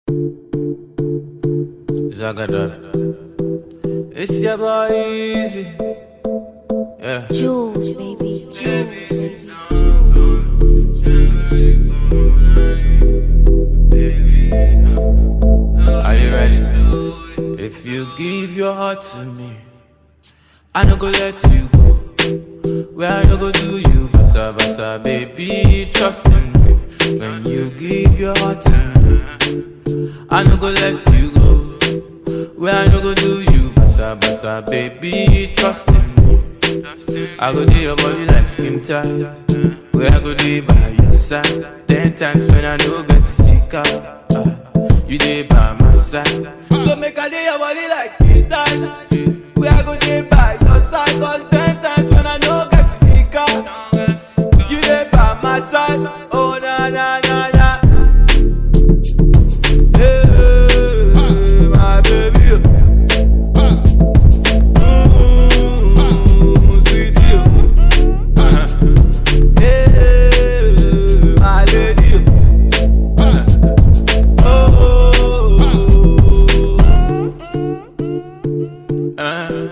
Zagadot. It's your boy Easy. Yeah. Jules, baby. Jules, baby. Are you ready? If you give your heart to me, I no go let you go. Where I no go do you, basa basa, baby, trust in me. When you give your heart to me, I no go let you go. Where I no go do you, basa basa, baby, trust in me. I go do your body like skin tight. Where I go do by your side. Ten times when I no get to stick out. ah, you dey by my side. So make I do your body like skin tight. Where I go do by your side. Cause ten times when I no get to stick out. You dey by my side. Oh na na na na. Hey, my baby. Mm, sweetie. Hey, my lady. Oh. Uh.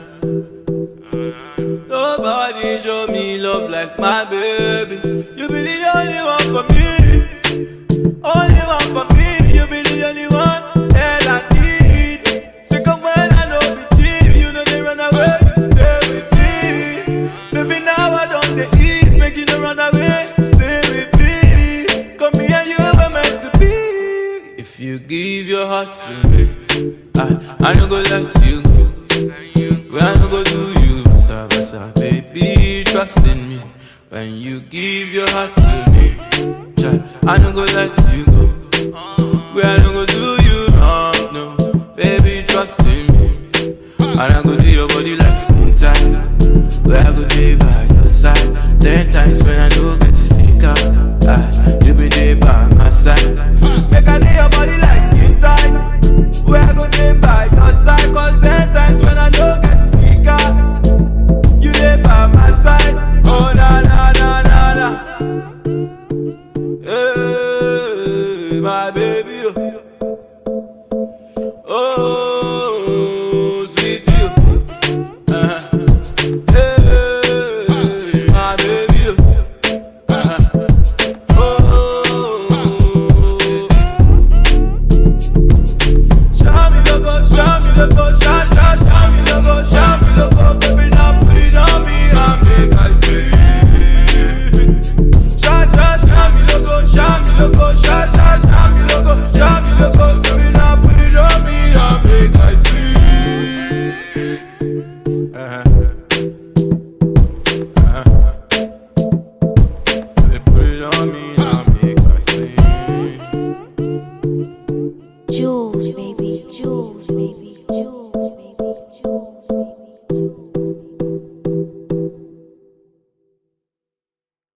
Nobody show me love like my baby. You be the only one for me. Only one for me. You be the only one that I need. Sick of when I know be cheap. You know they run away. You stay with me. Baby, now I don't they eat. Make you no run away. Stay with me. Come here, you were meant to be. If you give your heart to me, I, I no go let you go. When I no go do you, basa basa, baby, trust in me. When you give your heart to me, child, I no go let you go. When I no go do you wrong, no, baby, trust in me. And I go do your body like skin tight. Where I go day by your side. Ten times when I no get to stick out, ah, you be there by my side. Make I do your body like skin tight. Where I go day by your side. Cause ten times when I no get to stick out, you there by my side. Oh na na na na na. Hey, my baby. Oh, sweet you. Uh-huh. Hey, my baby. Uh-huh. Oh. Show me logo, show me logo, show, show, show me logo, show me logo, baby, now put it on me and make I see. Show, show, show me logo, show me logo, show, show, show me logo, show me logo, baby, now put it on me and make I see. Uh-huh.